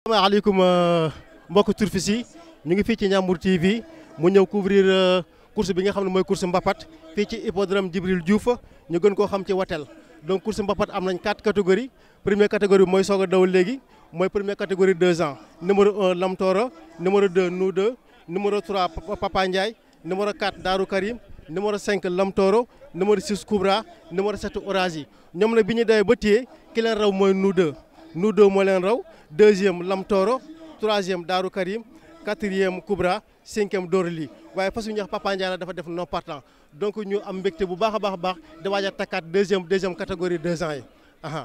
asalaamaaleykum mbokk turfis yi ñu ngi fii ci Ndiambour TV mu ñëw couvrir course bi nga xam ne mooy course Mbapat fii ci hippodrome Djibril Diouf ñu gën koo xam ci watel donc course Mbapat am nañ quatre catégories première catégorie bi mooy soog a daw léegi mooy première catégorie deux ans numéro un Lamtoro numéro deux nous deux numéro trois Papa Ndiaye numéro quatre Darou Karim numéro cinq Lamtoro numéro six Koubra numéro sept Orazi ñoom nag bi ñu dawee ba téye ki leen raw mooy nous deux nous deux moo leen raw deuxième Lamtoro troisième Darou Karim quatrième Koubra cinquième Dorli waaye fas yu ñuy wax Papa Ndiaye la dafa def non partant donc ñu am mbégte bu baax a baax a baax di waaj a takkaat deuxième deuxième catégorie deux ans yi aha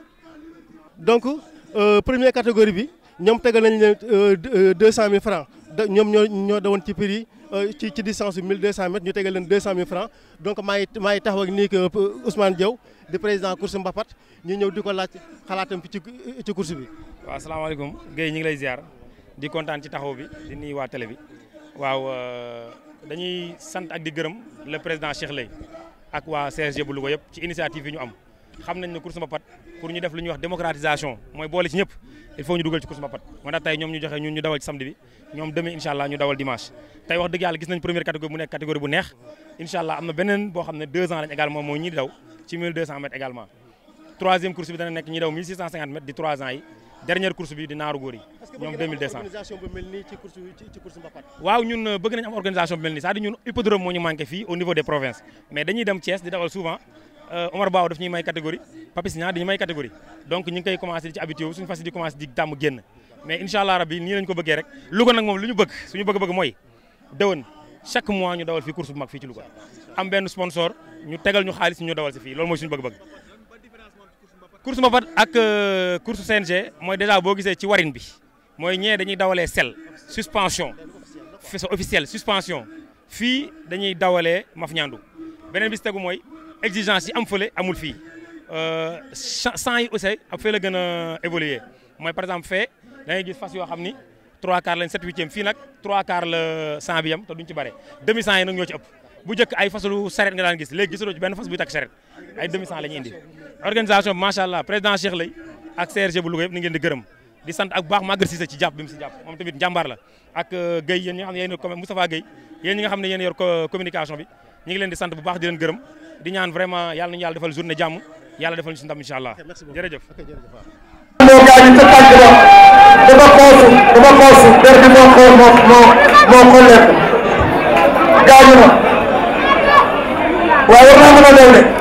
donc première catégorie bi ñoom tegal nañ leen deux cent mille francs ñoom ñoo ñoo dawoon ci prix ci ci distance bi mille deux cent mètres ñu tegal leen deux cent mille francs donc maa ngi maa ngi taxaw ak nii que Ousmane Diaw di président course Mbapat ñu ñëw di ko laaj xalaatam fi ci ci course bi. waaw asalaamaaleykum Guèye ñu ngi lay ziar di kontaan ci taxaw bi di nuyu waa télé bi waaw dañuy sant ak di gërëm le président Cheikh Lay ak waa CSG bu Louga yëpp ci initiative yi ñu am xam nañ ne course Mbapat pour ñu def lu ñuy wax démocratisation mooy boole ci ñëpp il faut ñu dugal ci course Mbapat moo tax tey ñoom ñu joxe ñun ñu dawal ci samedi bi ñoom demain incha allah ñu dawal dimanche tey wax dëgg yàlla gis nañ première catégorie bu nekk catégorie bu neex incha allah am na beneen boo xam ne deux ans lañ également mooy ñi daw ci 1200 mètres également troisième course bi dana nekk ñi daw 1650 mètres di trois ans yi dernière course bi di naaru góor yi ñoom 2200 organisation bu mel nii ci course ci course Mbapat. waaw ñun bëgg nañ am organisation bu mel nii c'est-à-dire ñun hippodrome moo ñu manqué fii au niveau des provinces mais dañuy dem Thiès di dawal souvent Omar Bao daf ñuy may catégorie Papis Niang dañuy may catégorie donc ñu ngi koy commencé di ci habitué wu suñu fas di commencé di tàmm génn mais incha allah rabbi nii lañ ko bëggee rek Louga nag moom lu ñu bëgg suñu bëgg-bëgg mooy déwén chaque mois ñu dawal fii course bu mag fii ci Louga am benn sponsor ñu tegal ñu xaalis ñu dawal si fii loolu mooy suñu bëgg-bëgg course Mbapat ak course CNG mooy déjà boo gisee ci warin bi mooy ñee dañuy dawalee sel suspension faisceau officiel suspension fii dañuy dawalee maf ñandu beneen bi si tegu mooy exigence yi am fële amul fii champs yi aussi ak fee la gën a évoluer mooy par exemple fee da ngay gis fas yoo xam ni 3 quarts lañ 7 huitième fii nag 3 quarts la 100 bi yam te duñ ci bare demi 100 yi nag ñoo ci ëpp bu njëkk ay fasalu saret nga daan gis léegi gisatoo ci benn fas buy takk saret ay demi 100 la ñuy indi organisation bi macha allah président Cheikh Lay ak CRG bu Louga yëpp ni ngeen di gërëm di sant ak bu baax Maguette Cissé ci jàpp bi mu si jàpp moom tamit njàmbaar la ak Guèye yéen ñi nga xam ne yéen yor Moustapha Guèye yéen ñi nga xam ne yéen yor communication bi ñu ngi leen di sant bu baax di leen gërëm di ñaan vraiment yàlla nañu yàlla defal journée jàmm yàlla defal ñu si ndam incha allah jërëjëf moo gaañu ca tànk ba dafa xoosu dafa xoosu der bi moo xool moo moo moo xolleeku gaañu na waaye war naa mën a daw de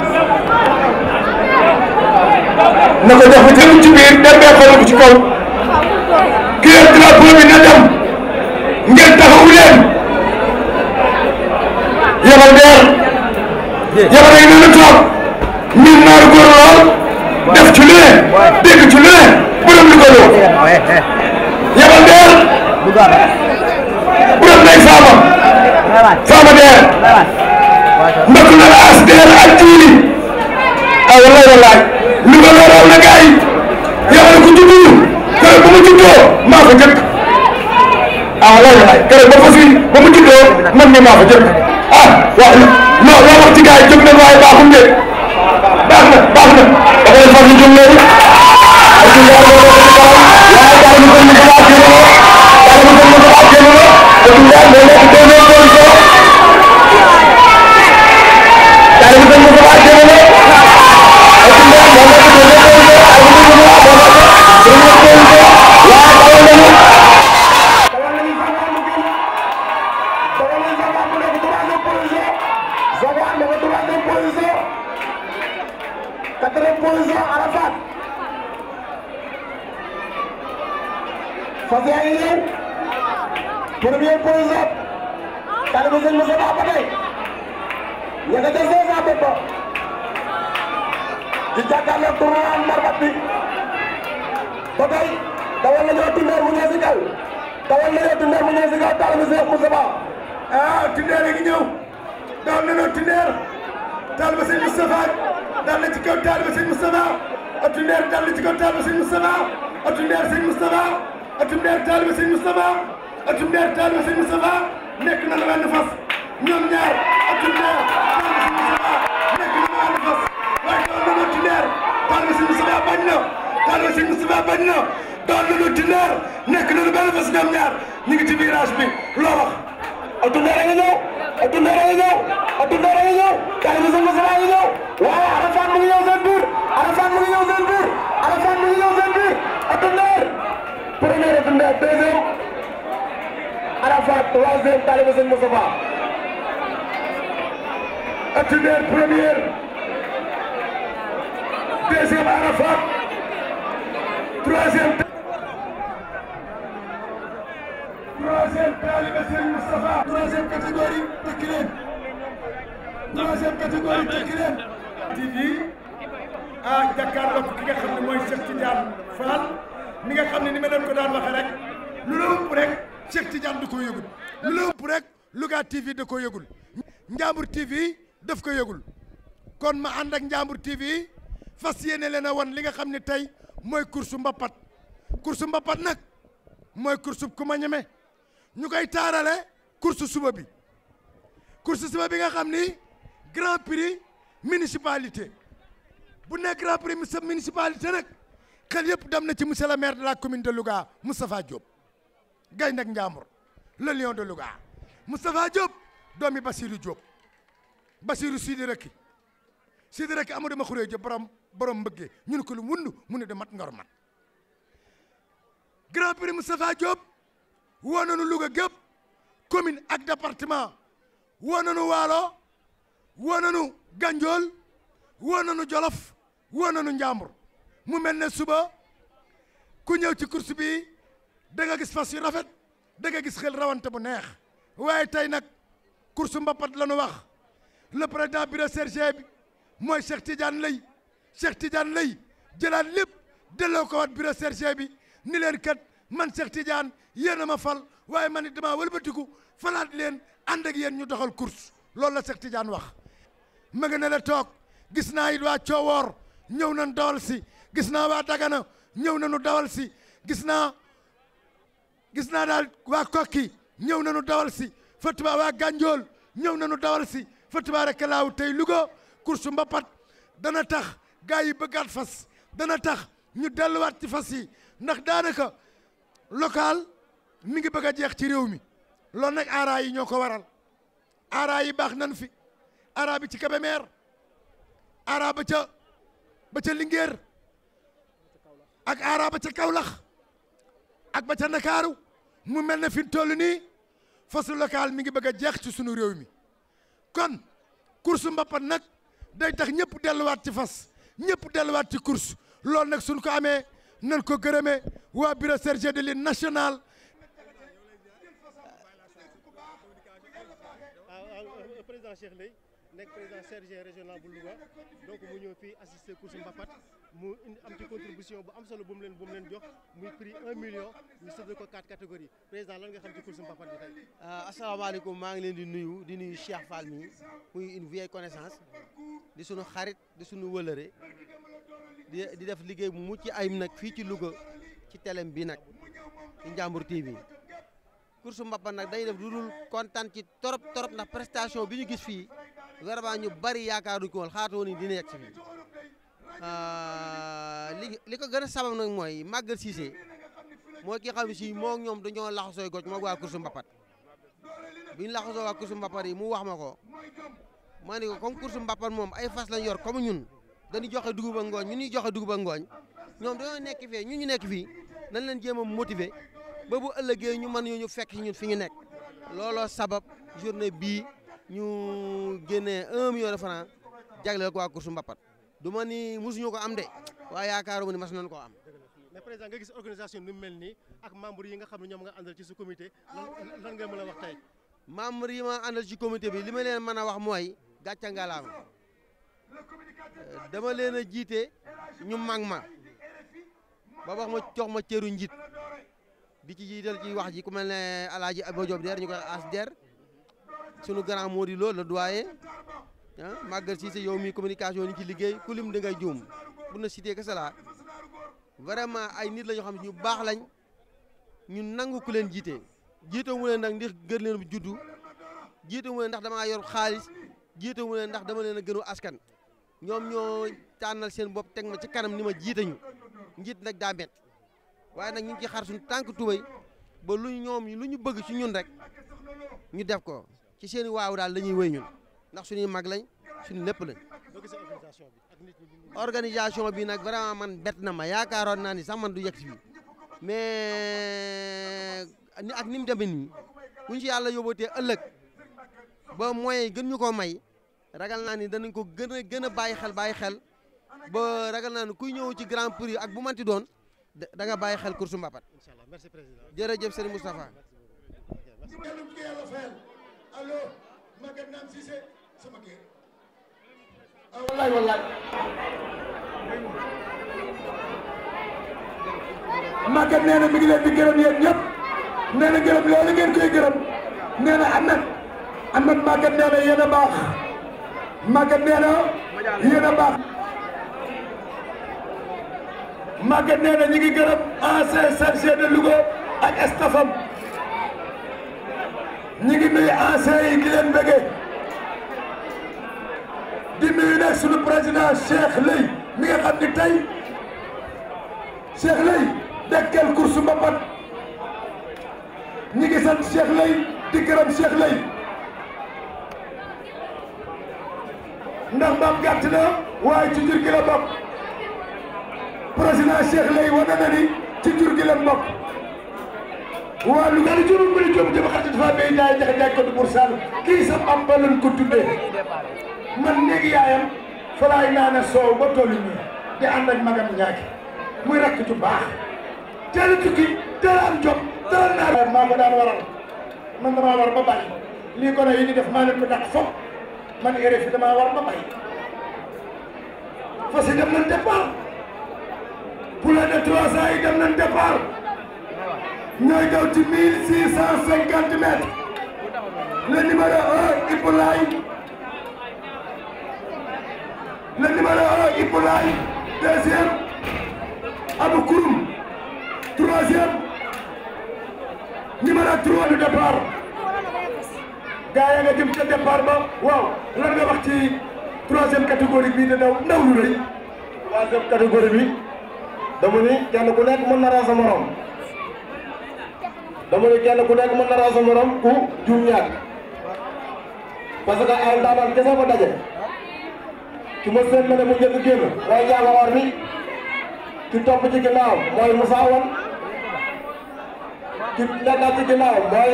na ko jox bi ci biir der bee xool ci kaw ki yor drapeau bi na dem ngeen taxawu leen yabal deer yabal ay na toog miin naaru góor lool def ci lu ne dégg ci lu ne borom li ko loo yabal deer borom nay faama faama deer mbokk na la as deer ak jiili ah wallaay wallaay lu ko loo raw na gaay yabal ko juddu kër ba mu juddoo maa ko jëkk ah wallaay wallaay kër ba fa fi ba mu juddoo man mi maa ko jëkk ah wax loo loo wax ci gaay jóg na waaye baaxum de baax na baax na da ngay far ñu jóg léegi ay ci yàlla loolu la ko waaye daal ñu ko ñu ko ak yéen la daal ñu ko ñu ko ak yéen la te du daal moo nekk deuxième position daal ñu ko ñu ko ak yéen la ay ci daal moo nekk deuxième position ay ci ñu ko ak moo nekk première position waaye dawal nañu dawal nañu dawal nañu Zaga mu nekk troisième position Zaga nekk troisième position quatrième position Arafat fas yaa ngi ñëw première position tali bi sëñ Moussa Ba ba tey ña nga ca cinq cent bopp di jàkkaarloo tournoi Mbarbat bi ba tey dawal nañoo Tindéer mu ñëw si kaw dawal nañoo Tindéer mu ñëw si kaw tali bi sëñ Moussa Ba ah Tindéer a ngi ñëw dawal nañoo Tindéer tali bi sëñ Moustapha dal na ci kaw taalibe sëñ Moustapha atu ndeer dal na ci kaw taalibe sëñ Moustapha atu ndeer sëñ Moustapha atu ndeer taalibe sëñ Moustapha atu ndeer taalibe sëñ Moustapha nekk na la wenn fas ñoom ñaar atu ndeer taalibe sëñ Moustapha nekk na la wenn fas waaye dawal na atu ndeer taalibe sëñ Moustapha bañ na taalibe sëñ Moustapha bañ na doon nañu Tindar nekk nañu benn bés ñoom ñaar ñu ngi ci virage bi loo wax ak Tindar a nga ñëw ak Tindar a nga ñëw ak Tindar a nga ñëw Karim Sène Moussa a nga ñëw waaye Arafat mu ngi ñëw seen biir Arafat mu ngi ñëw seen biir Arafat mu ngi ñëw seen biir ak Tindar premier ak Tindar deuxième Arafat troisième Karim Sène Moussa ak Tindar première deuxième Arafat troisième troisième talibé Serigne Moustapha troisième catégorie tekki leen troisième catégorie tekki leen TV ah jàkkaarloo ki nga xam ne mooy Cheikh Tidiane Fall mi nga xam ne ni ma leen ko daan waxee rek lu la ëpp rek Cheikh Tidiane da koo yëgul lu la ëpp rek Louga TV da koo yëgul Njambur TV daf ko yëgul kon ma ànd ak Njambur TV fas yéene leen a wan li nga xam ne tey mooy course mbappat course mbappat nag mooy course ku ma ñeme ñu koy taarale course suba bi course suba bi nga xam ni grand prix municipalité bu nekk grand prix municipalité nag xel yëpp dem na ci monsieur le maire de la commune de Louga Moustapha Diop gaynde ak Njambur le lion de Louga Moustapha Diop doomi Basirou Diop Basirou Sidi Rekki Sidi Rekki Amadou ma xuree Diop borom borom mbëggee ñu ne ko lu wund mu ne de mat ngor mat grand prix Moustapha Diop woo nañu Louga gépp commune ak département woo nañu Waalo woo nañu Ganjool woo nañu Jolof woo nañu Njambur mu mel ne suba ku ñëw ci course bi da nga gis fas yu rafet da nga gis xel rawante bu neex waaye tey nag course mbapat la ñu wax le président bureau CRG bi mooy Cheikh Tidiane Lay Cheikh Tidiane Lay jëlaat lépp delloo ko waat bureau CRG bi ni leen kat man Cheikh Tidiane yéen a ma fal waaye man it damaa wëlbatiku falaat leen ànd ak yéen ñu doxal course loolu la Cheikh Tidiane wax. ma nga ne la toog gis naa it waa Coowoor ñëw nañ dawal si gis naa waa Dagana ñëw nañu dawal si gis naa gis naa daal waa Kokki ñëw nañu dawal si fa tuba waa Ganjool ñëw nañu dawal si fa tuba rek laaw tey Louga course mbapat dana tax gars yi bëggaat fas dana tax ñu delluwaat ci fas yi ndax daanaka local mi ngi bëgg a jeex ci réew mi loolu nag aara yi ñoo ko waral aara yi baax nan fi aara bi ci Kébémer aara ba ca ba ca Linguère ak aara ba ca Kaolack ak ba ca Ndakaaru mu mel ne fi mu toll nii fasu local mi ngi bëgg a jeex ci sunu réew mi kon course mbappat nag day tax ñëpp delluwaat ci fas ñëpp delluwaat ci course loolu nag suñ ko amee nan ko gërëmee waa bureau CRG de l'Union nationale président Cheikh Lay nekk président CRG régional bu Louga donc mu ñëw fii assister course mbapat mu indi am ci contribution bu am solo bu mu leen bu mu leen jox muy prix 1 million ñu séddale ko quatre catégories président lan nga xam ci course mbapat bi tey. asalaamaaleykum maa ngi leen di nuyu di nuyu Cheikh Fall mi muy une vieille connaissance di sunu xarit di sunu wëlëre di di def liggéey bu mucc ayib nag fii ci Louga ci telem bi nag ci Njambur TV course mbapat nag day def lu dul kontaan ci torop torop ndax prestation bi ñu gis fii vraiment ñu bari yaakaaruñu ko woon xaatoo ni dina yegg si fii li li ko gën a sabab nag mooy Maguette Cissé mooy ki xam ne si moo ñoom dañoo laxasooy goj moo waa course mbapat bi ñu laxasoo waa course mbapat yi mu wax ma ko ma ne ko comme course mbapat moom ay fas lañ yor comme ñun dañuy joxe dugub ak ngooñ ñu ñuy joxe dugub ak ngooñ ñoom dañoo nekk fii ñun ñu nekk fii nañ leen jéem a motiver ba bu ëllëgee ñu mën ñu fekk si ñun fi ñu nekk looloo sabab journée bii ñu génnee un million de francs jagleel ko waa course mbapat du ma ni mosuñu ko am de waaye yaakaaruma ni mas nañu koo am. mais président nga gis organisation nu mu mel nii ak membre yi nga xam ne ñoom nga àndal ci su comité lan lan nga mën a wax tey. membre yi ma àndal ci comité bi li ma leen mën a wax mooy gàcca ngalaama dama leen a jiite ñu mag ma ba wax ma jox ma cëru njiit di ci jiital ci wax ji ku mel ne alaaji Abo Diop der ñu koy as der sunu grand Mody Lo le doyen ah Maguette Cissé yow mi communication ni ci liggéey ku lim da ngay juum bu na cité que cela vraiment ay nit la ñoo xam ne ñu baax lañ ñu nangu ku leen jiite jiite mu leen nag ndax gën leen juddu jiite mu leen ndax damaa yor xaalis jiite mu leen ndax dama leen a gënu askan ñoom ñoo tànnal seen bopp teg ma ci kanam ni ma jiite ñu njiit nag daa met waaye nag ñu ngi ci xar suñu tànk tubay ba lu ñoom lu ñu bëgg ci ñun rek ñu def ko ci seen i waaw daal dañuy wéy ñun ndax suñuy mag lañ suñu lépp lañ organisation bi nag vraiment man bett na ma yaakaaroon naa ni sax man du yegg si fii mais ni ak ni mu demee nii bu ñu si yàlla yóbbatee ëllëg ba moyens yi gën ñu ko may ragal naa ni danañ ko gën a gën a bàyyi xel bàyyi xel ba ragal naa ni kuy ñëw ci grand prix ak bu manti doon da nga bàyyi xel course mbapat jërëjëf Serigne Moustapha allo Maguette Name Cissé sama kër ah wallaay wallaay Maguette nee na mi ngi leen di gërëm yéen ñëpp nee na gërëm loolu ngeen koy gërëm nee na Ahmed Ahmed Maguette nee na yéen a baax Maguette nee na yéen a baax Maguette nee na ñu ngi gërëm ancien chargé de Louga ak stafam ñu ngi nuyu ancien yi di leen bëggee di nuyu nag suñu président Cheikh Lay mi nga xam ni tey Cheikh Lay dekkel course mbapat ñi ngi sant Cheikh Lay di gërëm Cheikh Lay ndax mbaam gàtt na waaye ci jur gi la bokk président Cheikh Lay wane na ni ci jur gi la bokk waa lu gën a juróom bëri jom jëm xarit dafa bay jaay jaxe jaay ko du pour sall kii sa am ba lañ ko tuddee man néegi yaayam fa laay naane soow ba tollu nii di ànd ak magam ñaaki muy rakk ju baax teel a tukki teel a am jom teel a naar maa ko daan waral man damaa war ba bàyyi lii gone yi di def maa leen ko dàq fop man ére fi damaa war ba bàyyi fas yi dem nañ départ poulet de trois cents yi dem nañ départ ñooy daw ci mille six cent cinquante mètres le numéro un Ipoulaye le numéro un Ipoulaye deuxième Abou Kouroum troisième numéro trois du départ gaa ya nga jëm ca départ ba waaw lan nga wax ci troisième catégorie bii di daw ndaw lu rëy troisième catégorie bi dama ni kenn ku nekk mën na raa sa morom dama ne kenn ku nekk mën na raa sa morom ku juum ñaar parce que ay ndaanaan kese fa daje ki ma seen ne mu njëkk génn mooy njaago or bi ki topp ci ginnaaw mooy Moussa Wan ki nekkaat ci ginnaaw mooy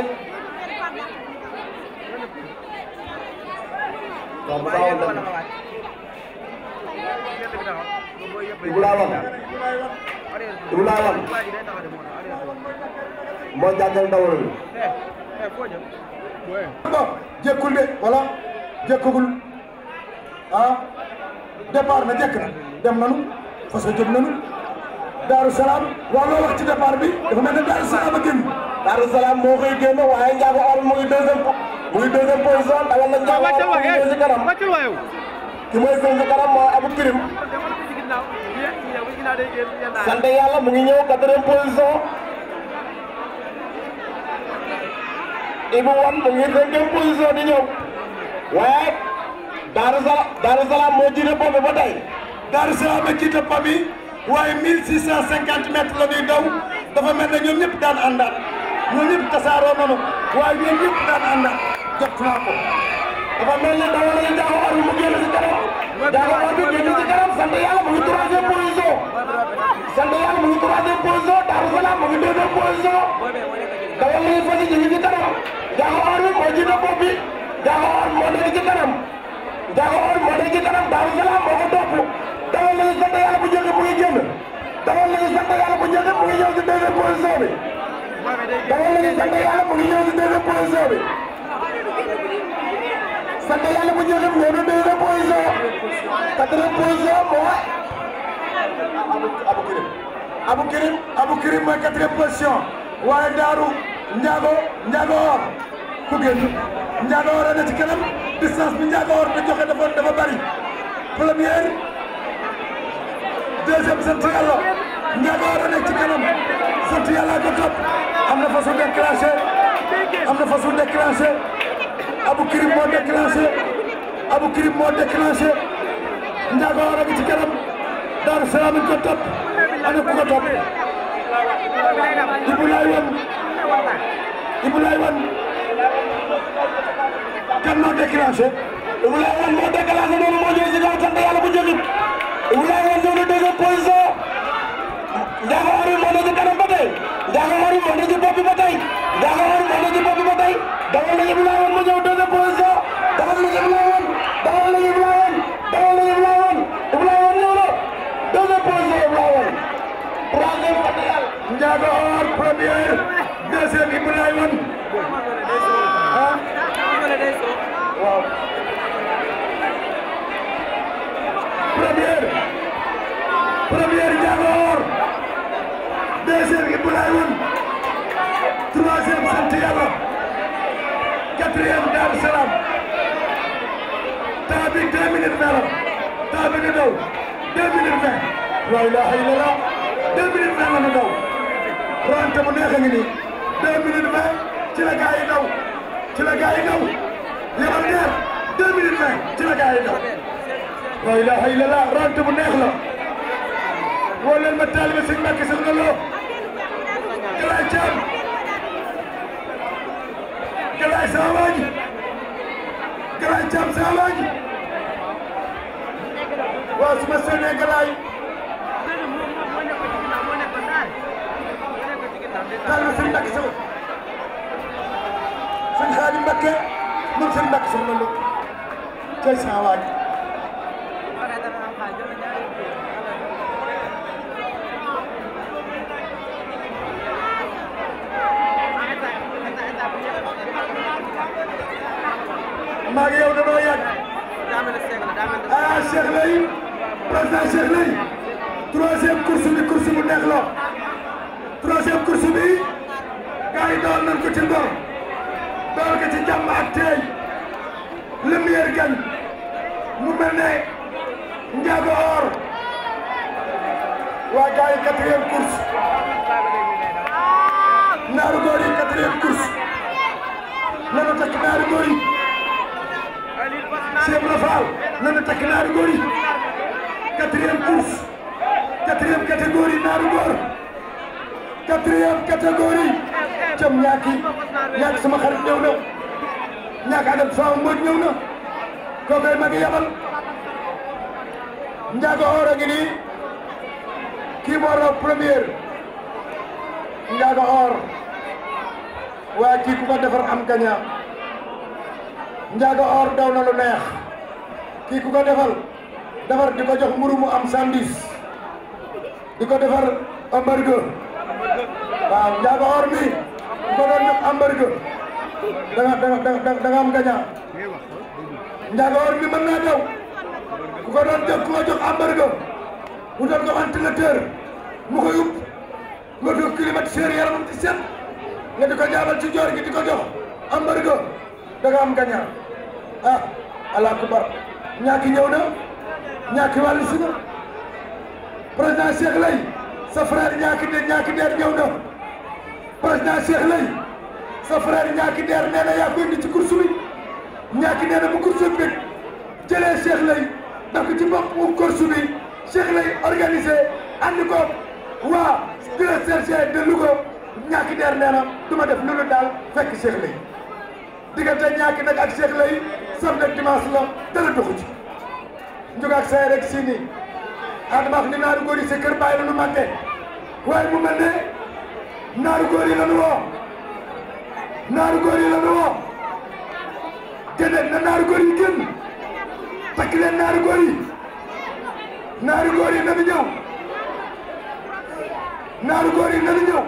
waaw Moussa Wan dem Ibulaa Wan Ibulaa Wan moo jàngal ndawal bi bon jékkul de wala jékkagul ah départ na jekk na dem nanu fas jóg nanu Daaru Salaam waaw loo wax ci départ bi dafa mel ne Daaru Salaam a génn Daaru Salaam moo koy génn waaye Ndiago Or mu ngi deuxième mu ngi deuxième position dawal na Ndiago Or mu ngi ñëw si kanam ki mooy seen si kanam mooy Abou Kirim sant yàlla mu ngi ñëw quatrième position Ibu Wan mu ngi cinquième position di ñëw waaye Daaru Salaam Daaru Salaam moo jiite bopp ba tey Daaru Salaam a jiite bopp bi waaye 1650 mètres la ñuy daw dafa mel ne ñoom ñëpp daan àndaat ñoom ñëpp tasaaroo nañu waaye ñoom ñëpp daan àndaat jot naa ko dafa mel ne dawal nañu Ndiago Or mu génn si kanam Ndiago Or bi génn si kanam sant yàlla mu ngi troisième position sant yàlla mu ngi troisième position Daaru Salaam mu ngi deuxième position dawal nañu fas yi ñu ngi si kanam Ndiago Or bi moo jiite bopp bi Ndiago Or moo nekk ci kanam Ndiago Or moo nekk ci kanam Daaru Salaam moo ko topp dawal nañu sant yàlla bu njëkk mu ngi génn dawal nañu sant yàlla bu njëkk mu ngi ñëw si deuxième position bi dawal nañu sant yàlla mu ngi ñëw si deuxième position bi sant yàlla bu njëkk mu ñëw si deuxième position quatrième position mooy Abou Kirim Abou Kirim Abou Kirim mooy quatrième position waaye Daaru Ndiago Ndiago Or ku génn Ndiago Or a ne ci kanam distance bi Ndiago Or da joxe dafa dafa bari première deuxième sant yàlla Ndiago Or a nekk ci kanam sant yàlla ko topp am na façon déclenché am na façon déclenché Abou Kirim moo déclenché Abou Kirim moo déclenché Ndiago Or a ngi ci kanam Daaru Salaam ko topp ana ku ko topp Ibou Laye Wane Ibou Laye Wane kan moo déclenché Ibou Laye Wane moo déclenché noonu moo ñëw si kaw sant yàlla bu jógit Ibou Laye Wane ñëw na deuxième position Ndiago Arif moo ne ci kanam ba tey Ndiago Arif moo ne ci bopp bi ba tey Ndiago Arif moo ne ci bopp bi ba tey dawal na Ibou Laye Wane mu ñëw deuxième position dawal na Ibou Laye Wane dawal na Ibou Laye Wane dawal na Ibou Laye Wane Ibou Laye Wane ñëw na deuxième position Ibou Laye Wane troisième Ndiago Or première deuxième Ibou Laye Wane ah waaw première première Ndiago Or deuxième Ibou Laye Wane troisième sant Yàlla quatrième Daaru Salaam temps bi deux minutes vingt la temps bi ñu daw deux minutes vingt la ilaha illallah deux minutes vingt la ñu daw ronte bu neex a ngi nii deux minutes vingt ci la gaa yi daw ci la gaa yi daw yabal neex deux minutes vingt ci la gaa yi daw la ilaha illallah ronte bu neex la woo leen ma taalibe sëñ Mbàkke sëñ Lo Galaay Caam Galaay sama waa ji Galaay Caam sama waa ji waaw su ma seenee Galaay taalibe sëñ Mbàkke sama sëñ Xaadim Mbàkke moom sëñ Mbàkke sama Lo cay sama waa ji maa ngi yow dañoo yàgg ah Cheikh Lay président Cheikh Lay troisième course bi course bu neex la troisième course bi gars yi doon nañ ko ci ngor doon ko ci jàmm ak teey le meilleur gagne mu mel ne Ndiago Or waa gars yi quatrième course naaru góor yi quatrième course nanu takk naaru góor yi Cheikh Ibra Fall nanu takk naaru góor yi quatrième course quatrième catégorie naaru góor quatrième catégorie cam ñaaki ñaaki sama xarit ñëw na ñaaka adam sama mbóot ñëw na kookoy magi yabal Ndiago Or a ngi nii kii moo raw première Ndiago Or waaye kii ku ko defar am gaña Ndiago Or daw na lu neex kii ku ko defal defar di ko jox mburu mu am sandis di ko defar hamburger waaw Ndiago Or mi ku ko doon jox hamburger da nga da nga da nga am gaña Ndiago Or mi mën naa daw ku ko doon jox ku ko jox hamburger mu doon ko ventilateur mu koy upp nga doon climatiseur yaramam ci set nga di ko jaabal ci joor gi di ko jox hamburger da nga am gaña ah allah akbar ñaaki ñëw na ñaaki wàllu si na président Cheikh Lay sa frère ñaaki de ñaaki deer ñëw na président Cheikh Lay sa frère ñaaki deer nee na yaa ko indi ci course bi ñaaki nee na bu course bi jëlee Cheikh Lay daf ko ci bopp mu course bi Cheikh Lay organisé andi ko waa directeur de Louga ñaaki deer nee na du ma def lu lu daal fekk Cheikh Lay diggante ñaaki nag ak Cheikh Lay samedi ak dimanche la dara doxu ci njug ak say rek si nii adama wax ni naaru góor yi sa kër bàyyi la nu màgge waaye mu mel ne naaru góor yi la nu woo naaru góor yi la nu woo génne na naaru góor yi génn takk leen naaru góor yi naaru góor yi nanu ñëw naaru góor yi nanu ñëw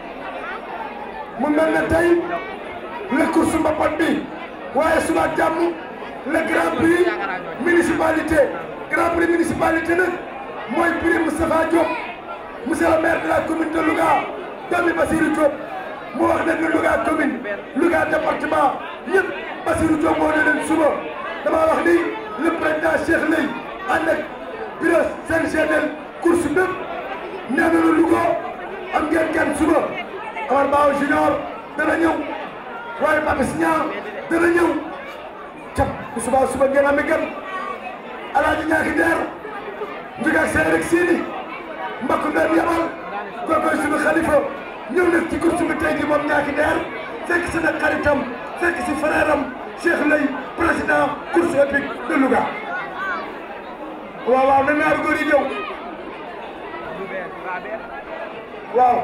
mu mel ne tey le course mbapat bi waaye suba ak jàmm le grand prix municipalité grand prix municipalité nag mooy prix Moustapha Diop monsieur le maire de la commune de Louga doomi Basirou Diop mu wax ne ni Louga commune Louga département ñëpp Basirou Diop moo ne leen suba dama wax ni le président Cheikh Lay ànd ak bureau CNG del course bépp nee na lu Louga am ngeen kenn suba Omar Bao Junior dana ñëw waaye Papis Niang dana ñëw cap bu subaa suba ngeen am gan alaaji ñaaki deer njug ak seen rek siini mbakku ndeen yabal kookoy suñu xalifa ñëw na ci course bi tey ji moom ñaaki deer fekk si nag xaritam fekk si frère am Cheikh Lay président course épique de Louga waaw waaw na naaru góor yi ñëw waaw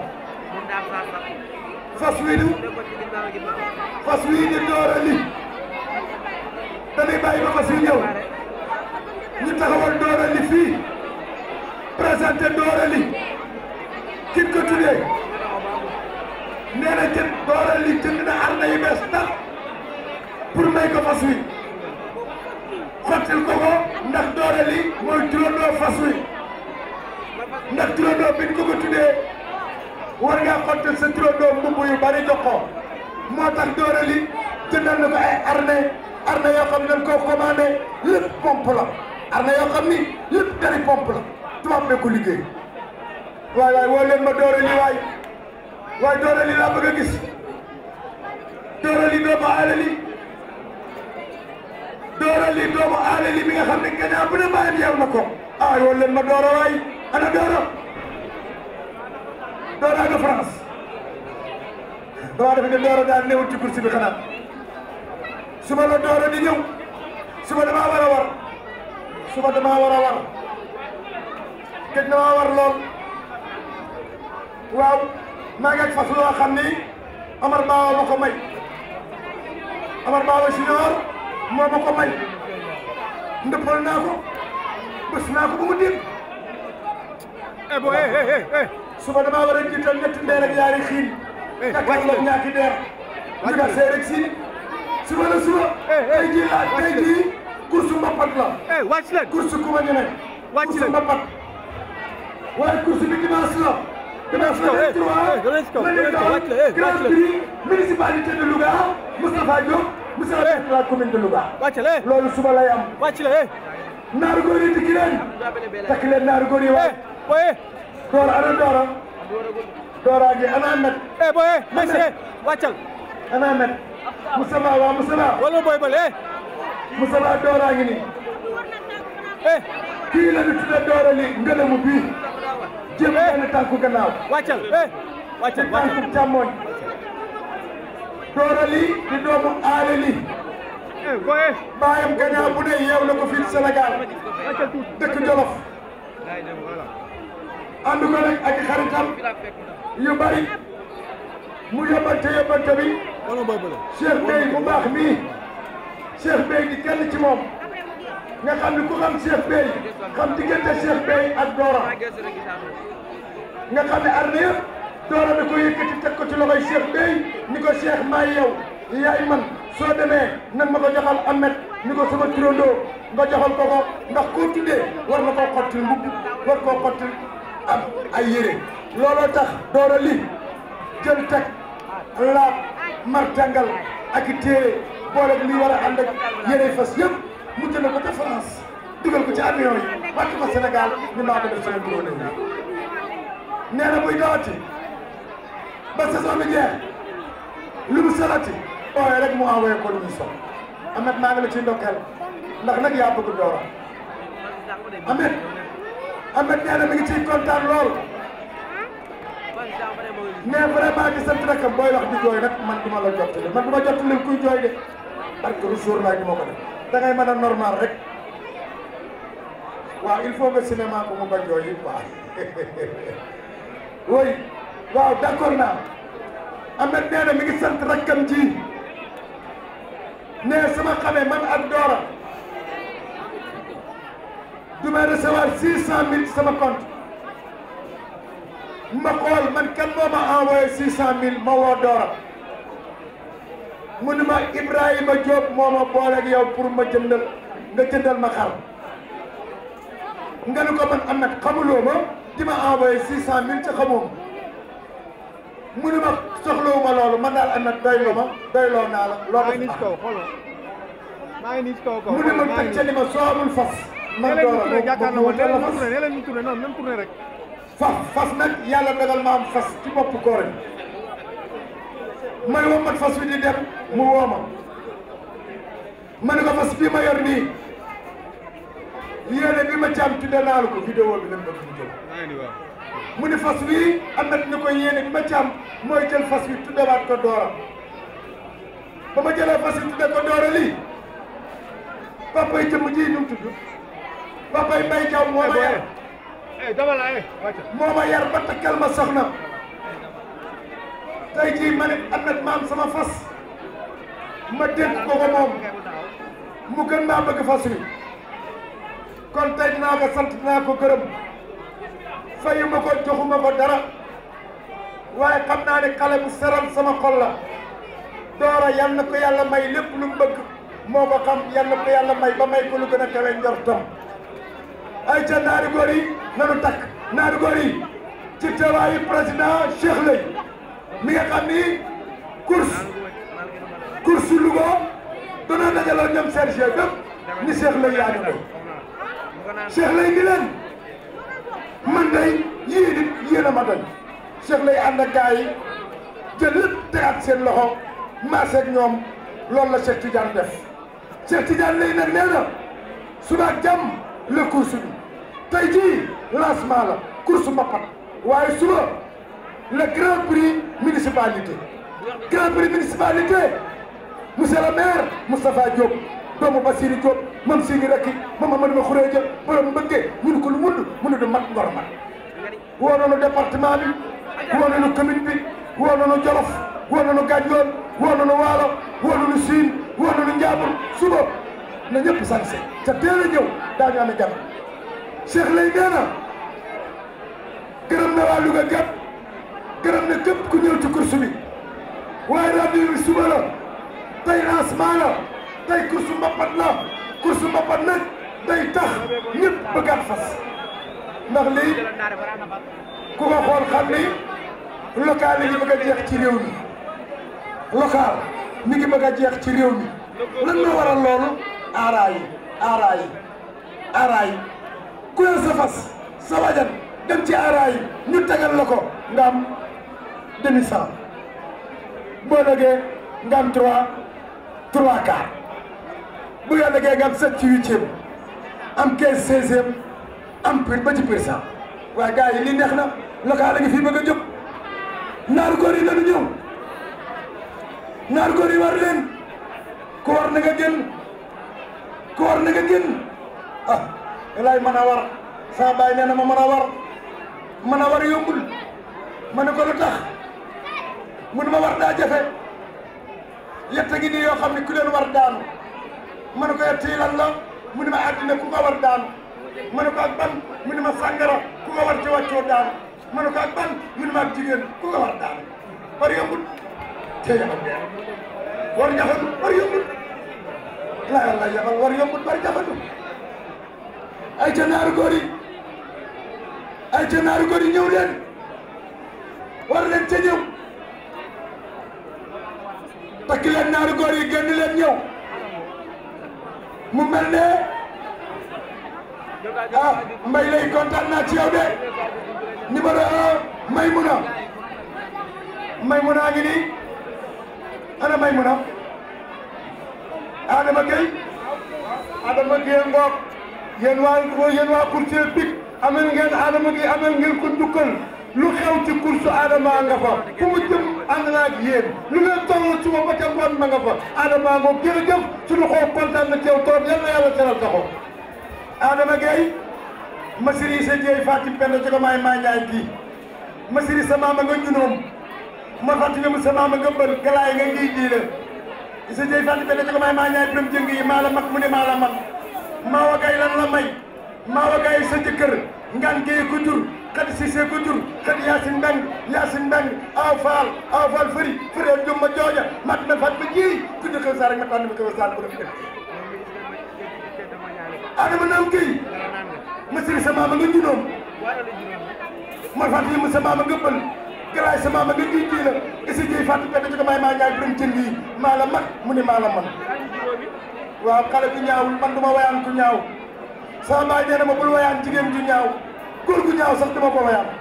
fas wi du fas wi di doora li dañuy bàyyi ba fas wi ñëw ñu taxawal doora li fii présenté doora li kin ko tuddee nee na jënd doora li jënd na arna yu bees tax pour may ko fas wi xottil ko ko ndax doora li mooy turandoo fas wi ndax turandoo biñ ko ko tuddee war ngaa xottil sa turandoo mbubb yu bari jox ko moo tax doora li jëndal na ko ay arne arne yoo xam ne dañ koo commandé lépp pompe la arne yoo xam ni lépp dari pompe la tubaab bee ko liggéey waay waay woo leen ma doora li waay waay doora li laa bëgg a gis doora li doomu aale li doora li doomu aale li mi nga xam ne gannaaw bu ne bàyyam yeew na ko ah woo leen ma doora waay ana doora doora nga France damaa defe ne doora daal newul ci course bi xanaa suba la doora di ñëw suba damaa war a war suba damaa war a war gëj na maa war lool waaw maa ngi ak fas loo xam ni Amar Baawa ma ko may Amar Baawa Junior moo ma ko may ndëppal naa ko bés naa ko ba mu dégg eh boy eh eh eh suba damaa war a jiital ñetti ndeer ak yaari xiin jàkkaarloog ñaati ndeer ñu nga see rek si suba la suba tey jii la tey jii course mbapat la eh wàcc leen course ku ma ñeme Wàcc course leen. mbapat waaye course bi dimanche la dimanche la Eh, 23 eh, danañ ko, la ñuy danañ ko, daw wàcc leen, eh, grand wàcc leen. prix municipalité de Louga Moustapha Diop monsieur le maire de la commune de Louga wàcc leen loolu suba lay am wàcc leen eh naaru góor yi dikki leen takk leen naaru góor yi eh waay boy eh Doora ana Doora Doora gi ana Ahmed eh boy eh merci eh wàccal ana Ahmed Moustapha waa Moustapha wala boy bal eh Moustapha Doora ngi nii eh kii la ñu tuddee Doora li ngëlëmu bii jëm benn tànku gannaaw wàccal eh wàccal wàccal tànku càmmoñ Doora li di doomu aale li eh boy eh baayam gannaaw bu ne yeew na ko fii Sénégal wàccal tuuti dëkk Jolof ànd ko nag ak xaritam yu bari mu yóbbante yóbbante bi wala boy bal Cheikh Bey bu baax mii Cheikh Bey di kenn ci moom nga xam ni ku xam Cheikh Bey xam diggante Cheikh Bey ak Dora nga xam ne arne yëpp Dora da ko yëkkati teg ko ci loxoy Cheikh Bey ni ko Cheikh maay yow yaay man soo demee nag ma ko joxal Ahmed ni ko sama turandoo nga joxal ko ko ndax koo tuddee war na koo xottil mbubb war koo xottil am ay yére looloo tax Dora li jël teg laab martangal ak i téere boole li war a ànd ak yére fas yëpp mu jënd ko ca France dugal ko ci avion yi wàcc ko Sénégal ñu maa ko def sama bureau ne nee na buy dawati ba saison bi jeex lu mu salati ooye rek mu envoyé ko lu mu sol Ahmed maa ngi la ciy ndokkeel ndax nag yaa bëgg Dora Ahmed Ahmed nee na mi ngi ciy kontaan lool mais vraiment di sant rek booy wax di jooy nag man du ma la jottali man du ma jottali kuy jooy de parce que jour laay du ma ko def da ngay mën a normal rek waaw il faut nga cinéma ko mu bañ jooy yi quoi oui waaw d' accord naa Ahmed nee na mi ngi sant rakkam ji ne sama xamee man ak Dora du may recevoir six cent mille sama compte ma xool man kan moo ma envoyé six cent mille ma woo Dora mu ni ma Ibrahima Diop moo ma booleeg yow pour ma jëndal nga jëndal ma xar nga ni ko man Ahmed xamuloo ma di ma envoyé six cent mille ci xamoo ma mu ni ma soxlawu ma loolu man daal Ahmed doyloo ma doyloo naa la maa loo ngi nii ci def kaw xool maa ngi nii ci kaw kaw mu ni ma maa ngi teg ca ni ma soo amul fas man nee leen ñu Dora tourné jàkkaarloo ma nee leen ñu fas tourné nee leen ñu tourné non même tourné rek fas fas nag yàlla dogal ma am fas ci bopp koor yi may wommat fas wi di dem mu woo ma ma ne ko fas bii ma yor nii yéene bi ma ci am tudde naa la ko vidéo bi lañ bëgg ñu jël maa ngi nii waaw mu ni fas wi am na ñu koy yéene bi ma ci am mooy jël fas wi tuddewaat ko doora ba ma jëlee fas wi tudde ko doora lii papa yi jëmm ji ñu mu tudd papa yi mbay jaw moo ma yar eh dama la eh wàcc moo ma yar ba takkal ma soxna tey jii ma ne Ahmed maam sama fas ma dénk ko ko moom mu gën maa bëgg fas wi kon tey dinaa ko sant dinaa ko gërëm fayu ma ko joxuma ko dara waaye xam naa ne xale bu seral sama xol la doora yal na ko yàlla may lépp lu mu bëgg moo ko xam yal na ko yàlla may ba may ko lu gën a kawe njortam ay ca naari góor yi nanu takk naari góor yi ci teewaayu président Cheikh Lay mi nga xam ni course course Louga danoo dajaloo ñoom Serge bépp ni Cheikh Lay yaa ñu Cheikh Lay ni leen man day yii nit yéen a ma doy Cheikh Lay ànd ak gars yi jël lépp tegaat seen loxo maase ak ñoom loolu la Cheikh Tidiane def Cheikh Tidiane Lay nag nee na suba ak jàmm la course bi tey jii lancement la course mbapat waaye suba le grand prix municipalité grand prix municipalité monsieur le maire Moustapha Diop doomu Bassirou Diop moom si ngi rekki moom Amadou Ma Khourédia borom mbëggee ñu ne ko lu wund mu ne du mat ngor mat woo nañu département bi woo nañu commune bi woo nañu Jolof woo nañu Gandiol woo nañu Waalo woo nañu Siin woo nañu Njaambur suba na ñëpp sañse ca teel a ñëw daañu amee gan Cheikh Lay nee na gërëm na waa Louga gépp gërëm na képp ku ñëw ci course bi waaye rendez-vous bi suba la tey lancement la tey course mbapat la course mbapat nag day tax ñëpp bëggaat fas ndax lii ku ko xool xam ni local yi ngi bëgg a jeex ci réew mi local mi ngi bëgg a jeex ci réew mi lan moo waral loolu aaraay yi aaraay yi aaraay yi ku yor sa fas sa wajan dem ci aaraay yi ñu tegal la ko nga am demi cent boo lëgee nga am trois trois quarts bu nga lëgee nga am sept ci huitième am quinze seizième am pur ba ci pur cent waaye gars yi lii neex na local la ngi fii bëgg a jóg naaru góor yi lañu ñëw naaru góor yi war leen ku war na nga génn ku war na nga génn ah lay mën a war sama baay nee na ma mën a war mën a war yombul ma ne ko lu tax mun ma war daa jafe yett ngi nii yoo xam ne ku leen war daanu ma ne ko yett yi lan la mu ne ma àddina ku ko war daanu ma ne ko ak ban mu ne ma sàngara ku ko war ci wàccoo daanu ma ne ko ak ban mu ne ma ak jigéen ku ko war daanu war yombul te yabal war jafandu war yombul laa yàlla yabal war yombul war jafandu ay ca naaru góor yi ay ca naaru góor yi ñëw leen war leen ca ñëw takk leen naaru góor yi génn leen ñëw mu mel ne ah mbay lay kontaan naa ci yow de numéro un Maymuna Maymuna ngi nii ana Maymuna Adama Gueye Adama Gueye ngoog yéen waa yéen waa course pik amel ngeen Adama Gueye amel ngeen ko njukkal lu xew ci course Adama nga fa fu mu jëm ànd naa ak yéen lu ngeen toll suba ba ca ngoon ma nga fa Adama ngoog jërëjëf suñu xoo kontaan na ci yow toog yal na yàlla seral sa xol Adama Gueye masiri sa jeey Fatim Penda jogo maay maa ñaay kii masiri sa maama nga junoom ma fàttali mu sa maama nga mbër galaay nga ngi diile sa jeey Fatim Penda jogo maay maa ñaay biram jëng yi maa la mag mu ne maa la mag maa wa gay lan la may maa wa gay sa jëkkër ngaan géye ko jur xadi sisee ko jur xadi yaasin mbeng yaasin mbeng aw faal aw faal fëri fëri jom ma jooja mat na fat ma ji ku ñu xew saa rek ma tànn ma xew saa bu def adama naam kii masiri sa maama nga junoom ma fàttali mu sa maama nga bël galaay sa maama nga ngi ji la isi jiy fàttali pete ci ko may maa ñaay biram jënd yi maa la mag mu ne maa la man waaw xale bu ñaawul man du ma wayaan ku ñaaw sama baay nee na ma bul wayaan jigéen ju ñaaw góor gu ñaaw sax duma ko wayaan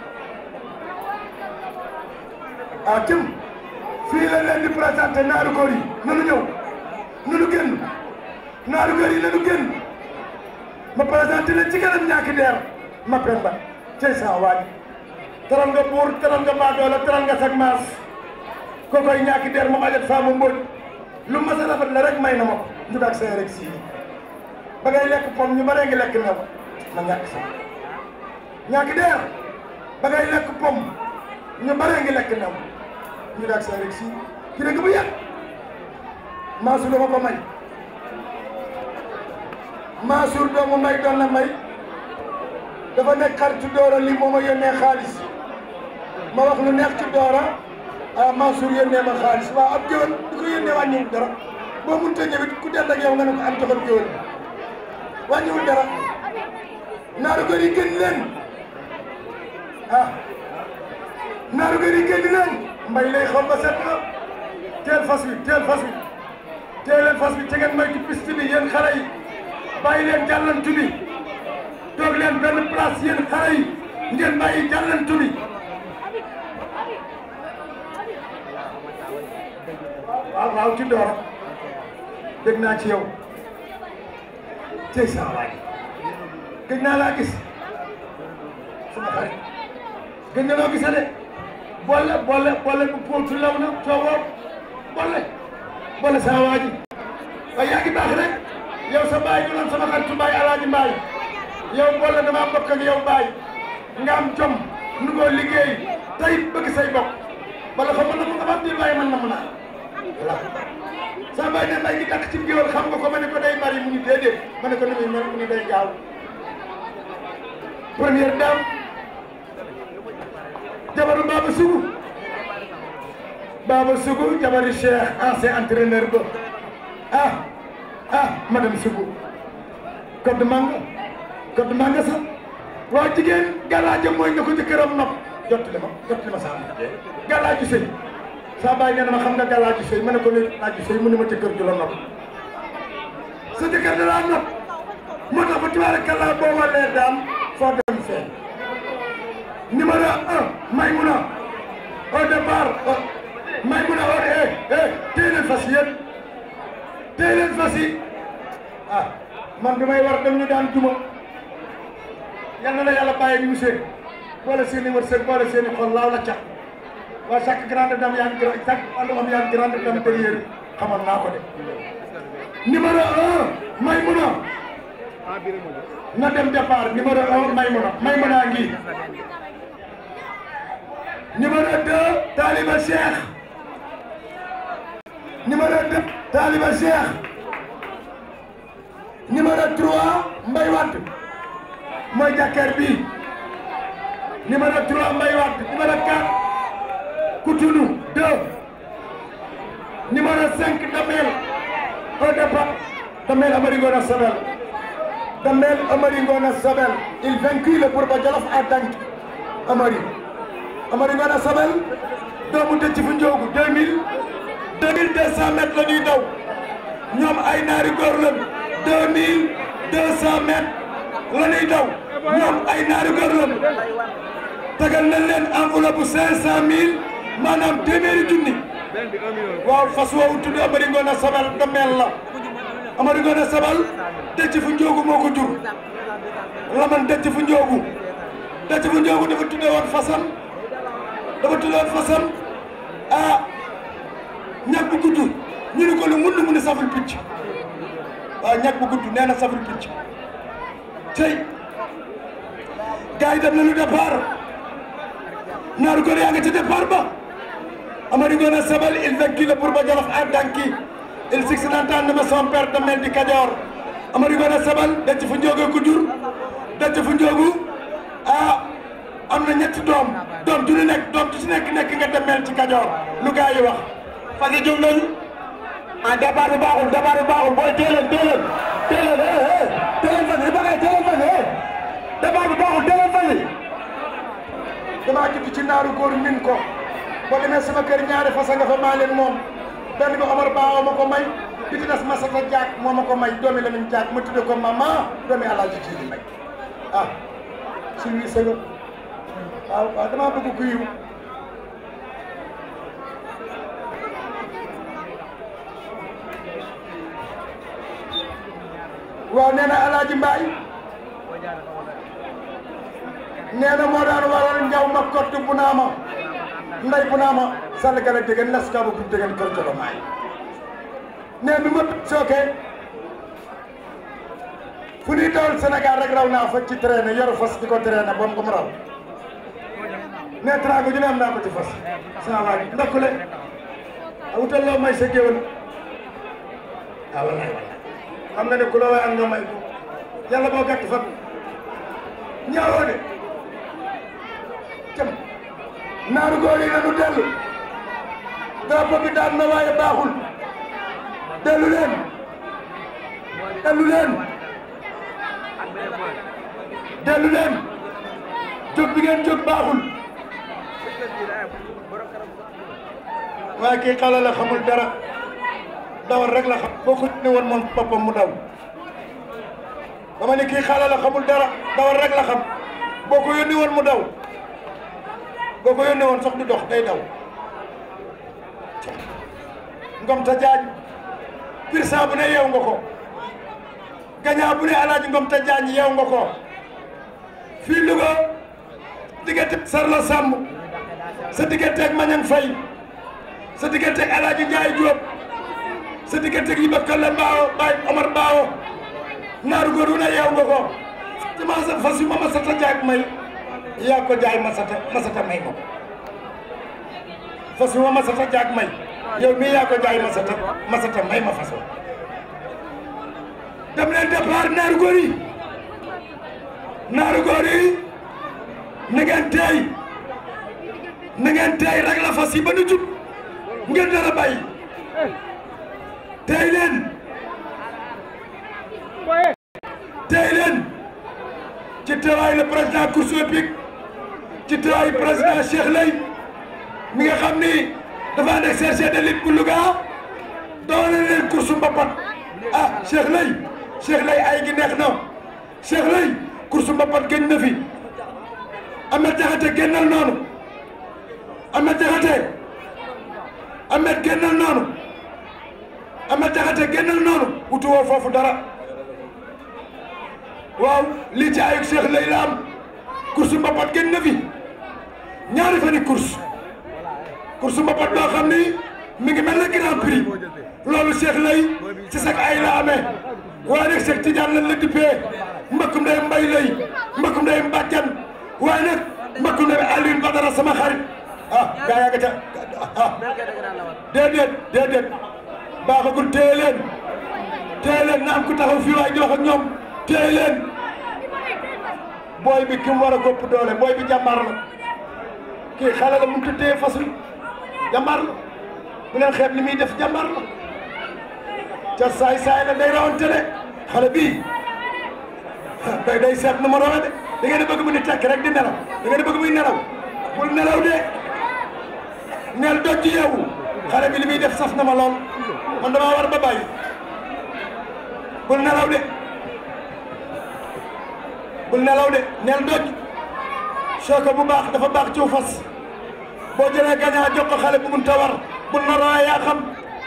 ah cëm fii la leen di présenté naaru góor yi nanu ñëw nanu génn naaru góor yi nanu génn ma présenté leen ci kanam ñaaki deer ma pemba tey saa waaj teral nga buur teral nga baadoola teral nga sag maas ko koy ñaaki der moom ajat faa mu mbóoj lu mas a rafet la rek may na ma ko ñu daak say rek sii ba ngay lekk pom ñu baree ngi lekk new ma ñàkk sax ñaaki der ba ngay lekk pom ñu baree ngi lekk new ñu daak say rek sii ki dëgg bu yàgg maasu dama ko may Mansour doomu may doon na may dafa nekk xaritu Doora li moo ma yónnee xaalis ma wax lu neex ci Doora ah Mansour yónnee ma xaalis waaw ab géwél di ko yónnee wàññiwul dara boo mënut a ñëwit ku dend ak yow nga ne ko am joxal géwél wàññiwul dara naaru gër yi génn leen ah naaru gër yi génn leen mbay lay xaw ba set na teel fas wi teel fas wi teel leen fas wi te ngeen may ci piste bi yéen xale yi bàyyi leen jàllantu bi toog leen benn place yéen xale yi ngeen bàyyi jàllantu bi waaw waaw ci door dégg naa ci yow cey saa waay gëj naa laa gis sama xarit gëj na loo gisee de boole boole boole bu póotu law na coowoo boole boole saa waa ji waaye yaa ngi baax rek yow sa baay ñu naan sama xaritu baay alaaji mbaay yow boole dama bokk ak yow baay nga am jom nu ngoo liggéey tey bëgg say bokk bala xam na mu nga xam di baay man na mu naa voilà sa baay ne mbay gi dakk ci géwél xam nga ko ma ne ko day bari mu ñu déedéet ma ne ko ni muy mel mu ni day gaaw première dame jabaru Baba Sougou Baba Sougou jabaru Cheikh ancien entraîneur ba ah ah madame Sougou code manga code manga sax waaw jigéen gàllaaja mooy nga ko jëkkëram nopp jottali ma jottali ma saa gàllaaju sëy saa bàyyi nee na ma xam nga gàllaaju sëy ma ne ko ne laaju sëy mu ne ma jëkkër ju la nopp sa jëkkër da laa nopp moo tax ba tubaarkalla boo walee daam foo dem fee numéro un Maymuna au départ Maymuna au eh eh téye leen fas yéen téye leen fas yi ah man bi may war dem ñu daan juma yal na la yàlla bàyyi ñu seen boole seen i wërsëg boole seen i xol laaw la cat waa chaque grande dame yaa ngi grand chaque àndu am yaa ngi grande dame derrière xamoon naa ko de numéro un Maymuna na dem départ numéro un Maymuna Maymuna ngi numéro deux Taliba Cheikh numéro deux Taliba Cheikh numéro trois Mbaye Wade mooy jàkkaar bi numéro trois Mbaye Wade numéro quatre Koutoulou deux numéro cinq Damel au départ Damel Amari Ngona Sabel Damel Amari Ngona Sabel il vaincu le Bourba Jolof à Dank Amari Amari Ngona Sabel doomu dëcc fu njoogu deux mille deux mille deux cent mètres la ñuy daw ñoom ay naari góor lañ deux mille deux cent mètres la ñuy daw ñoom ay naari góor lañ tegal nañ leen enveloppe bu cinq cent mille maanaam téeméeri junni waaw fas woowu tudd Amari Ngona Sabel dameel la Amari Ngona Sabel dëcc fu njoogu moo ko jur laman dëcc fu njoogu dëcc fu njoogu dafa tudde woon fasam dafa tudde woon fasam ah ñag bu gudd ñu ne ko lu mun mu ne saful picc waaw ñag bu gudd nee na saful picc tey gars yi dem nañu départ naaru góor yaa nga ca départ ba Amari Ngona Sabel il vaincu le Bourba Jolof à Danki il six nantaan na ma son père Damel di Kajoor Amari Ngona Sabel dëcc fu njoogu ko jur dëcc fu njoogu ah am na ñetti doom doom du ñu nekk doom du ci nekk nekk nga Damel ci Kajoor lu gars yi wax fas yi jóg nañu ah départ bi baaxul départ bi baaxul booy teeleen teeleen teeleen eh eh teeleen fas yi ba ngay teeleen fas yi eh départ bi baaxul teeleen fas yi damaa judd ci naaru góor min ko boo demee sama kër ñaari fasa nga fa maa leen moom benn bi Omar Ba ma ko may bi ci des Masata Diak moo ma ko may doomi Lamine Diak ma tudde ko mama doomi Alaaji Jiili may ah suñuy sëga waaw waaw damaa bëgg ku yiw waaw nee na Alaaji Mbaay nee na moo daan waral njaw ma kott bu naa ma nday bu naa ma sall gala dégg nas ka bu dégg kër jolo maay nee bi ma sooke fu ñuy dawal Sénégal rek raw naa fa ci traîné yor fas di ko traîné ba mu ko mu raw nee trago ju ne am naa ko ci fas saa waay ndakkule a wutal loo may sa géwél ah wallaay wallaay xam nga ne ku la waay am nga may ko yàlla boo gàtt fan ñaawoo de cam naaru góor yi nanu dellu drapeau bi daan na waaye baaxul dellu leen dellu leen dellu leen jóg bi ngeen jóg baaxul waaye kii xale la xamul dara dawal rek la xam boo ko ne woon moom boppam mu daw dama ne kii xale la xamul dara dawal rek la xam boo ko yónni woon mu daw boo ko yónni woon sax du dox day daw ngom ta jaaj pirsa bu ne yeew nga ko gañaa bu ne alaaji ngom ta jaaj yeew nga ko fii Louga diggante Sarla Samb sa digganteeg Mañang Fay sa digganteeg alaaji Njaay Jóob sa digganteeg yi ba Kalla Mbaawo Baay Omar Mbaawo naaru góor wu ne yeew nga ko ci ma sa fas yu ma masata jaag may yaa ko jaay masata masata may ma ko fas yu ma masata jaag may yow mii yaa ko jaay masata masata may ma fas wa dem leen départ naaru góor yi naaru góor yi na ngeen teey na ngeen teey rek la fas yi ba nu jub ngeen dara bàyyi teey leen teey leen ci teewaay le président course hippique ci teewaay président Cheikh Lay mi nga xam ni dafa ànd ak cherché de lutte bu Louga doole leen course mbapat ah Cheikh Lay Cheikh Lay ay gi neex na Cheikh Lay course mbapat gën na fi Ahmed Diakhaté génnal noonu Ahmed Diakhaté Ahmed génnal noonu Ahmed Diakhaté génnal noonu wutu woo foofu dara waaw lii ci ayug Cheikh Lay la am course mbapat gën na fi ñaari fani course course mbapat boo xam ni mi ngi mel ne grand prix loolu Cheikh Lay ci sax ay la amee waaye nag Cheikh Tidiane lan la dippee mbakkum day mbay lay mbakkum day mbàjjan waaye nag mbakkum day Alioune Badara sama xarit ah gaa yaa nga ca ah déedéet déedéet baaxagul téye leen téye leen na am ku taxaw fii waaye di wax ak ñoom téye leen booy bi ki mu war a gopp doole booy bi jàmbaar la kii xale la mënut a téye fas wi jàmbaar la bu leen xeeb li muy def jàmbaar la ca saay saay la day rawante de xale bii day day seet nu ma rawe de da ngeen a bëgg mu ni tekk rek di nelaw da ngeen a bëgg muy nelaw bul nelaw de neel doj yeewu xale bi li muy def saf na ma lool man damaa war ba bàyyi bul nelaw de bul nelaw de neel doj soo ko bu baax dafa baax ciw fas boo jëlee gañaa jox ko xale bu mun ta war bul na rawee yaa xam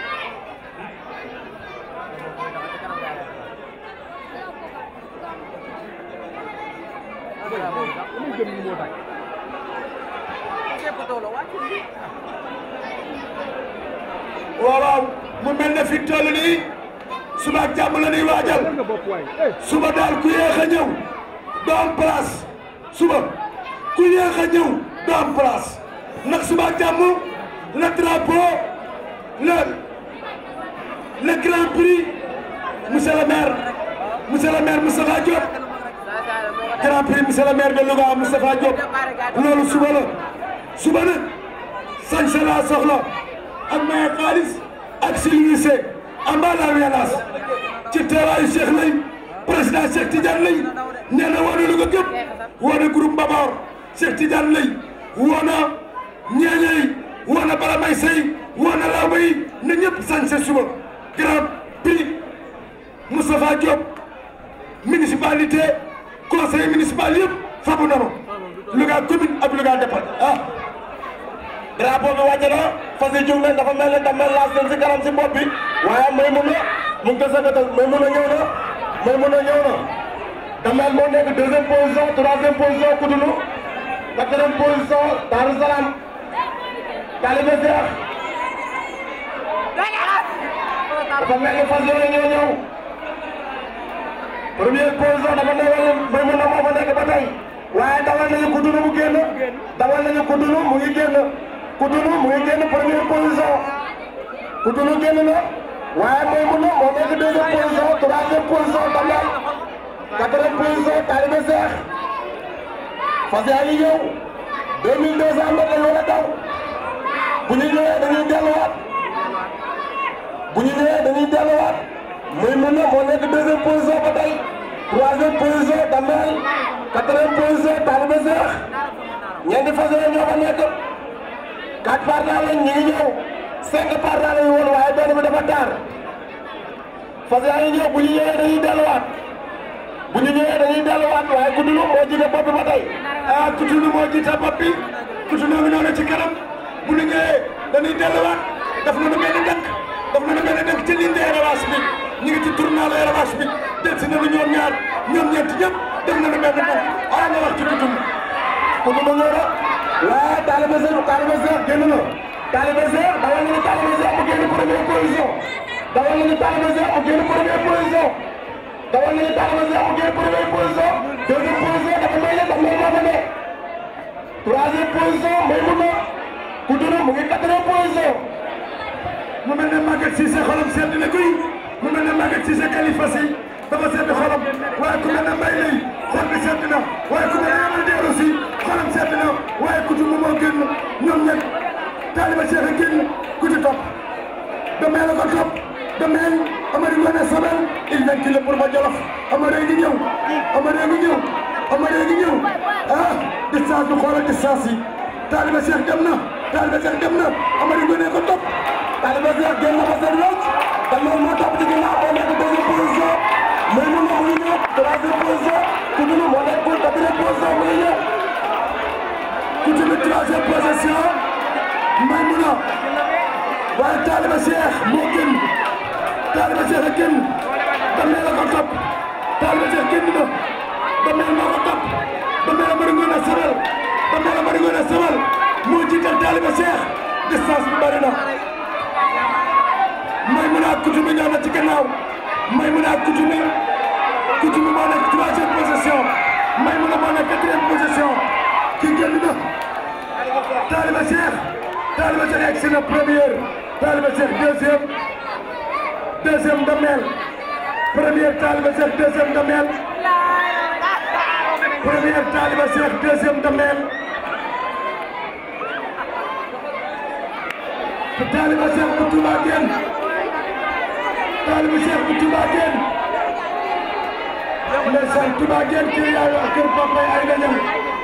waaw waaw mu mel ne fi toll nii suba ak jàmm la ñuy waajal suba daal ku yéex a ñëw doo am place suba ku yéex a ñëw doo am place ndax suba ak jàmm le drapeau le le grand prix monsieur le maire monsieur le maire Moustapha Diop grand prix monsieur le maire de Louga Moustapha Diop loolu suba la suba nag sañse laa soxla ak maye xaalis ak civilisé amba la violence ci teewaayu Cheikh Lay président Cheikh Tidiane Lay nee na woo na Louga gépp woo na groupe Mbabor Cheikh Tidiane Lay woo na ñeeñey woo na Bala May Sey woo na Lawba yi na ñëpp sañse suba grand prix Moustapha Diop municipalité conseil municipal yëpp fabu nanu Louga commune ak Louga département ah drapeau bi wàcc na fas yi jóg leen dafa mel ne damel laas leen si kanam si bopp bi waaye may mun na mu ngi ko sëkkatal may mun a ñëw na may mun a ñëw na damel moo nekk deuxième position troisième position kudunu quatrième position Darou Salam Talibé Cheikh dafa mel ni fas yéene ñoo ñëw première position dafa nekk may mën na moo fa nekk ba tey waaye dawal nañu kudunu mu génn dawal nañu kudunu mu ngi génn kudunu mu ngi génn première position kudunu génn na waaye may mën na moo nekk deuxième position troisième position Damel quatrième position Talibé Cheikh fas yaa ngi ñëw deux mille deux cent mètres lañu war a daw bu ñu ñëwee dañuy delluwaat bu ñu ñëwee dañuy delluwaat muy mun na moo nekk deuxième position ba tey troisième position Damel quatrième position Talibé Cheikh ñeenti fas yéene ñoo fa nekk quatre partants lañ ñu ngi ñëw cinq partants lañu woon waaye benn bi dafa taar fas yaa ngi ñëw bu ñu ñëwee dañuy delluwaat bu ñu ñëwee dañuy delluwaat waaye Kutulu moo jiite bopp bi ba tey ah Kutulu moo jiite bopp bi Kutulu ngi noonu ci kanam bu ñu ñëwee dañuy delluwaat daf nañu benn dëkk daf nañu benn dëkk ci ligne de élevage bi ñu ngi ci tournal élevage bi del si nañu ñoom ñaar ñoom ñeent ñëpp def nañu benn dëkk ah nga wax ci Kutulu Kutulu ñëw na waaye Talibé Cheikh Talibé Cheikh génn na Talibé Cheikh dawal nañu Talibé Cheikh mu génn première position dawal nañu Talibé Cheikh mu génn première position dawal nañu Talibé Cheikh mu génn première position deuxième position dafa may ne dafa may moo fa ne troisième position may mun na Kutulu mu ngi quatrième position mu mel ne Maguette Cissé xolam sedd na kuy mu mel ne Maguette Cissé Khalifa Sy dafa sedd xolam waaye ku mel ne Mbaye lay xol bi sedd na waaye ku mel ne Yamal Dior aussi xolam sedd na waaye Kutulu moo génn ñoom ñett Talibé Cheikh a génn ku ci topp Damel la ko topp Damel Amady Ngoné Sobel il vient ci le pour ma Jolof Amady ngi ñëw Amady ngi ñëw Amady ngi ñëw ah distance bi xoolal distance yi Talibé Cheikh dem na Talibé Cheikh dem na Amady Ngoné ko topp Talibé Cheikh génn na ba seen wecc Damel moo topp ci ginnaaw moo nekk deuxième position may mun na mu ngi ñëw troisième position Kutulu moo nekk quatrième position mu ngi ñëw Kutulu troisième position Maymuna waaye Talibé Cheikh moo génn Talibé Cheikh a génn Damel la ko topp Talibé Cheikh génn na Damel moo ko topp Damel Amady Ngoné Sobel Damel Amady Ngoné Sobel moo jiital Talibé Cheikh distance bi bari na Maymuna ak Kutulu ñëw na ci gannaaw Maymuna ak Kutulu Kutulu moo nekk troisième position Maymuna moo nekk quatrième position kii génn na Talibé Cheikh Talibé Cheikh egg si na première Talibé Cheikh deuxième deuxième Damel première Talibé Cheikh deuxième Damel première Talibé Cheikh deuxième Damel Talibé Cheikh bu Touba génn Talibé Cheikh bu Touba génn ndeysaan Touba génn kër yaay ak kër papa yi ay gañam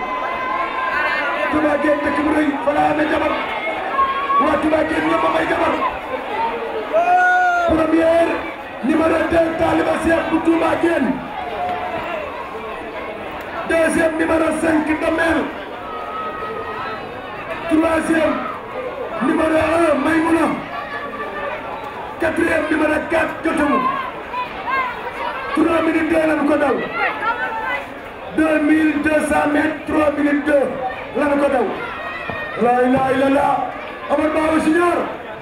Touba génn dëkk bu rëy fa la amee jabar waa Touba génn ñëpp a may jabar première numéro 2 Talibé Cheikh bu Touba génn deuxième numéro 5 Damel troisième numéro 1 Maymouna quatrième numéro 4 Jotamu 3 minutes 2 lañu ko daw 2200 mètres 3 minutes 2 lañu ko daw la ilaha illallah Amar Bawo Junior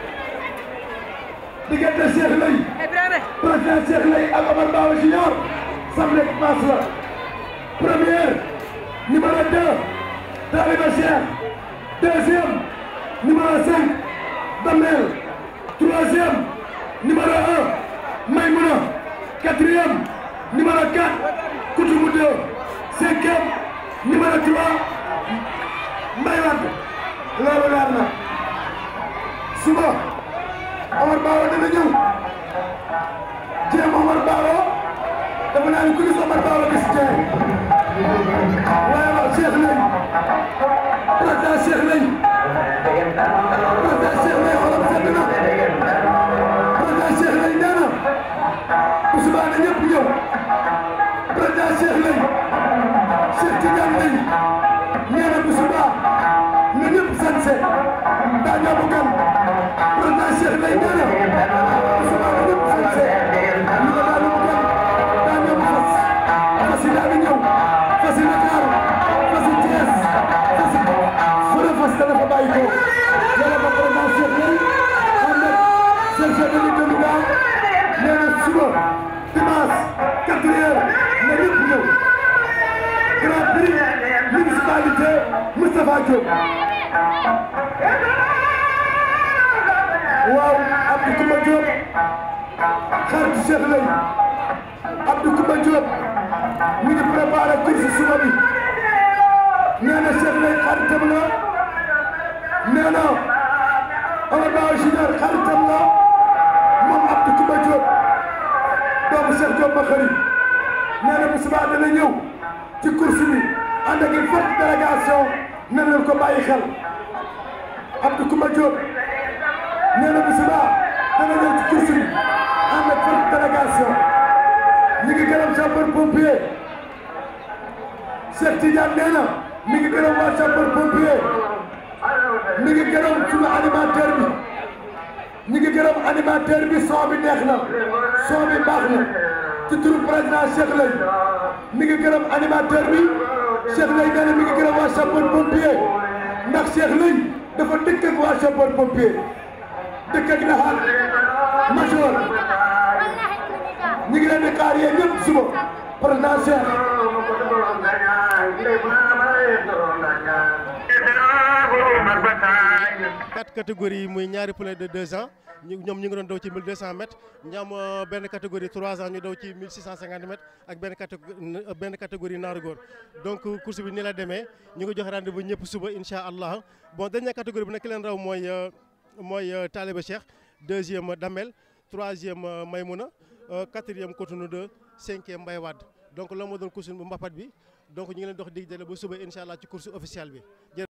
diggante Cheikh Lay président Cheikh Lay ak Amar Bawo Junior samedi passe la première numéro 2 Talibé Cheikh deuxième numéro 5 Damel troisième numéro 1 Maymouna quatrième numéro 4 Koutoumou 2 cinquième numéro 3 Mbaye Wade loolu leer na suba Omar Bawo dana ñëw jéem Omar Bawo dafa naa ne ku gis Omar Bawo gis jéem waaye waaw Cheikh Lay président Cheikh Lay président Cheikh Lay xolam sedd na président Cheikh Lay nee na bu subaa na ñëpp ñëw président Cheikh Lay Cheikh Tidiane Lay nee na bu subaa na ñëpp sañse daa ñoo bu gan président Cheikh Lay nee na bu subaa na ñëpp sañse ñu ko daal bu gan daa ñoo bu fas fas yi daal di ñëw fas yi Dakar fas yi Thiès fas nee na suba dimanche quatre heures na ñëpp ñëw grand prix municipalité Moustapha Diop waaw Abdou Koumba Diop xaritu Cheikh Lay Abdou Koumba Diop mi ngi préparé course suba bi nee na Cheikh Lay xaritam la nee na Omar Ba Junior xaritam la moom Abdou Koumba Diop doomu Cheikh Diop ma xëri nee na bu subaa dana ñëw ci course bi ànd ak une forte délégation nee leen ko bàyyi xel Abdou Koumba Diop nee na bu subaa dana ñëw ci course bi ànd ak forte délégation ñu ngi gërëm sapeur pompier Cheikh Tidiane nee na mi ngi gërëm waa sapeur pompier mi ngi gërëm suñu animateur bi ñu ngi gërëm animateur bi son bi neex na son bi baax na ci turu président Cheikh Lay mi ngi gërëm animateur bi Cheikh Lay nee na mi ngi gërëm waa sapeur pompier ndax Cheikh Lay dafa dëkk ak waa sapeur pompier dëkk ak naxaat major ñu ngi leen di xaar yéen ñëpp suba président Cheikh quatre catégories muy ñaari poulain de deux ans ñu ñoom ñu ngi doon daw ci 1200 mètres ñu am benn catégorie trois ans ñu daw ci 1650 mètres ak benn catégorie benn catégorie naaru góor donc course bi ni la demee ñu ngi joxe rendez-vous ñëpp suba incha allah bon dernière catégorie bi nag ki leen raw mooy mooy Talibé Cheikh deuxième Damel troisième Maymouna quatrième Cotonou 2 cinquième Mbaye Wade donc loolu moo doon course bu mbapat bi donc ñu ngi leen dox dig jële ba suba incha allah ci course officielle bi